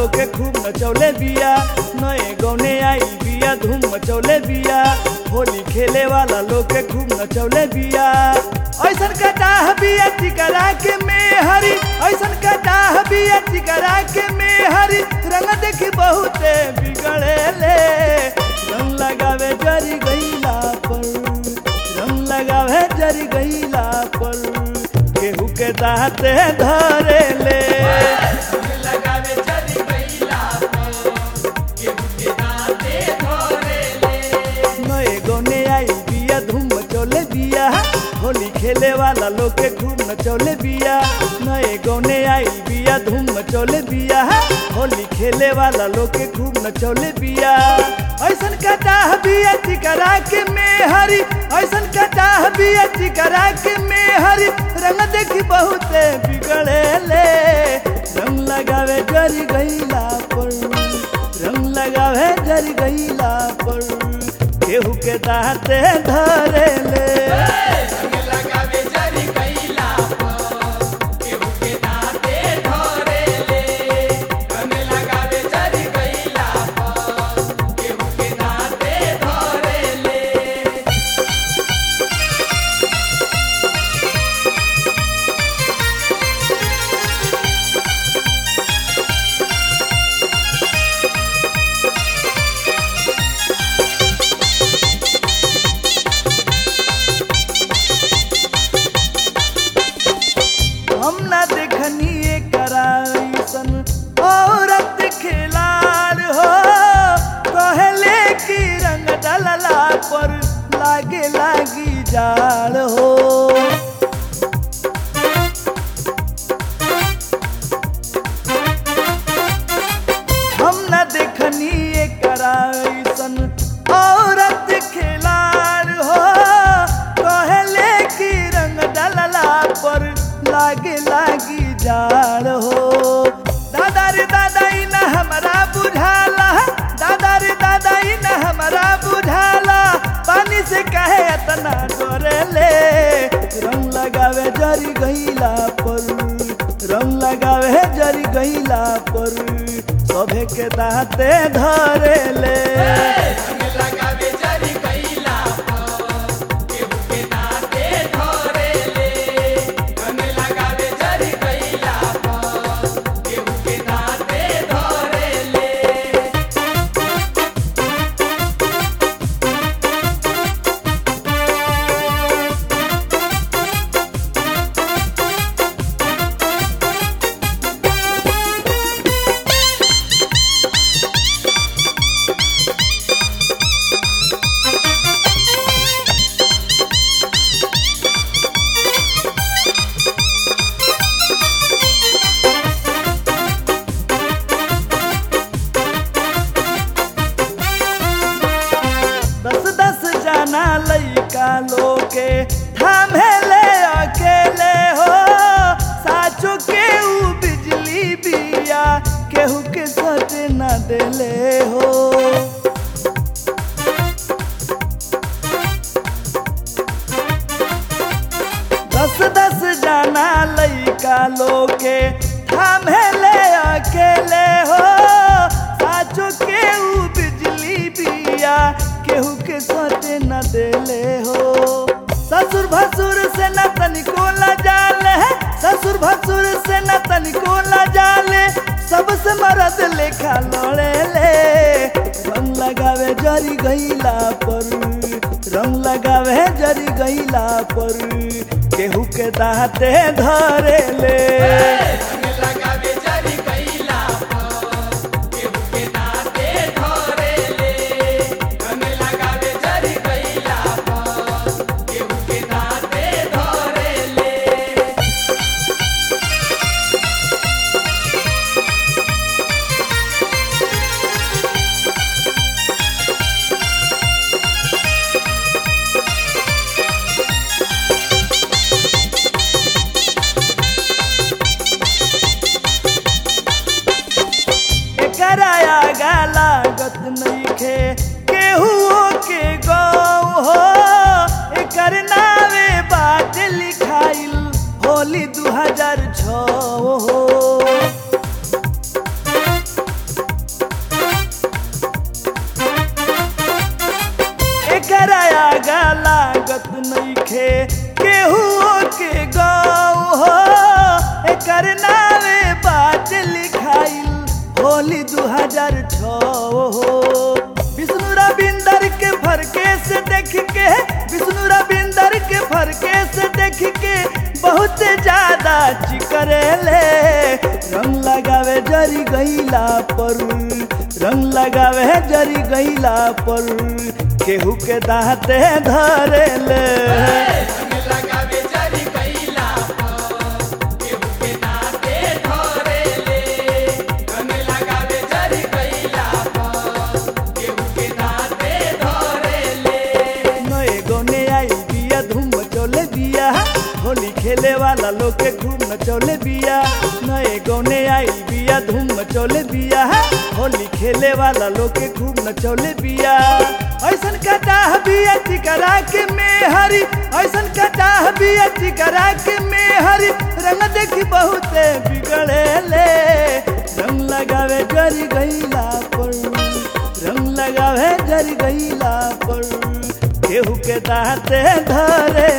लोग के खूब नचौले बिया नए गौने आई बिया धूम मचौले बिया होली खेले वाला लोग के खूब नचौले बिया ऐसन कटाह बिया टिकरा के मेहरी ऐसन कटाह बिया टिकरा के मेहरी रंग देखी बहुते बिगड़े ले रंग लगावे जरी गईला पर रंग लगावे जरी गईला पर केहू के दाते धरे ले लगावे चली गईला केहू के दाते धरे ले नए गौने आई बिया धूम मचौले बिया होली खेले वाला लोग के खूब नचौले बिया नए गौने आई बिया धूम मचौले बिया होली खेले वाला लोग के खूब नचौले बिया ऐसन कटाह बिया टिकरा के मेहरी ऐसन कटाह बिया टिकरा के मेहरी रंग देखी बहुते बिगड़े ले रंग लगावे जरी गईला पर रंग लगावे जरी गईला पर केहू के दाते धरे ले लगावे चली गईला केहू के दाते धरे ले रंग लगावे चली गईला केहू के दाते धरे ले हम ना देखनी कराइसन औरत खिलाड़ हो कहले की रंग डलला पर लागे लागी जाड़ हो हम न देखनी कराइसन औरत खिलाड़ हो कहले की रंग डलला पर लागे लागी जाड़ हो दादा रे दादा ई न हमरा बुझाला दादा रे दादा ई न हमरा बुझाला पानी से कहे इतना डरेले रंग लगावे जरी गईला पर रंग लगावे जरी गईला पर सभे के दाते धरे ले रंग लगावे चली गईला केहू के दाते धरे ले रंग लगावे चली गईला केहू के दाते धरे ले दस दस जाना लइका लोके थामे ले अकेले हो साचो के ऊ बिजली बिया केहू के सट न देले हो दस दस जाना लइका लोके थामे ले अकेले हो साचो के ऊ बिजली बिया केहू के सटे न देले हो ससुर भसुर से न तनिको जाले ससुर भसुर से न तनिको जाले सबसे मरद लेखा लड़े ले रंग लगावे जरी गईला पर रंग लगावे जरी गईला पर केहू के दाते धरे ले रंग लगावे चली गईला केहू के दाते धरे ले रंग लगावे चली गईला केहू के दाते धरे ले नइखे केहू के गाँव हो एकर नावे बात लिखाइल होली दू हजार छो हो विष्णु रविंदर के फरके से देख के विष्णु रविंदर के फरके से देख के बहुत ज्यादा चिकरेले रंग लगावे जरी गईला पर रंग लगावे जरी गईला पर केहू के दाँते धरेले रंग लगावे जरी गईला पर केहू के दाँते धरेले रंग लगावे जरी गईला पर केहू के दाँते धरेले नए गौने आई बिया धूम मचौले बिया होली खेले वाला लोग के खूब नचौले बिया नए गौने आई बिया धूम मचौले बिया होली खेले वाला लोग के खूब नचौले बिया ऐसन कटाह बिया टिकरा के मेहरी ऐसन कटाह बिया टिकरा के मेहरी रंग देखी बहुते बिगड़ेले रंग लगावे जरी गईला पर रंग लगावे जरी गईला पर केहू के दाँते धरे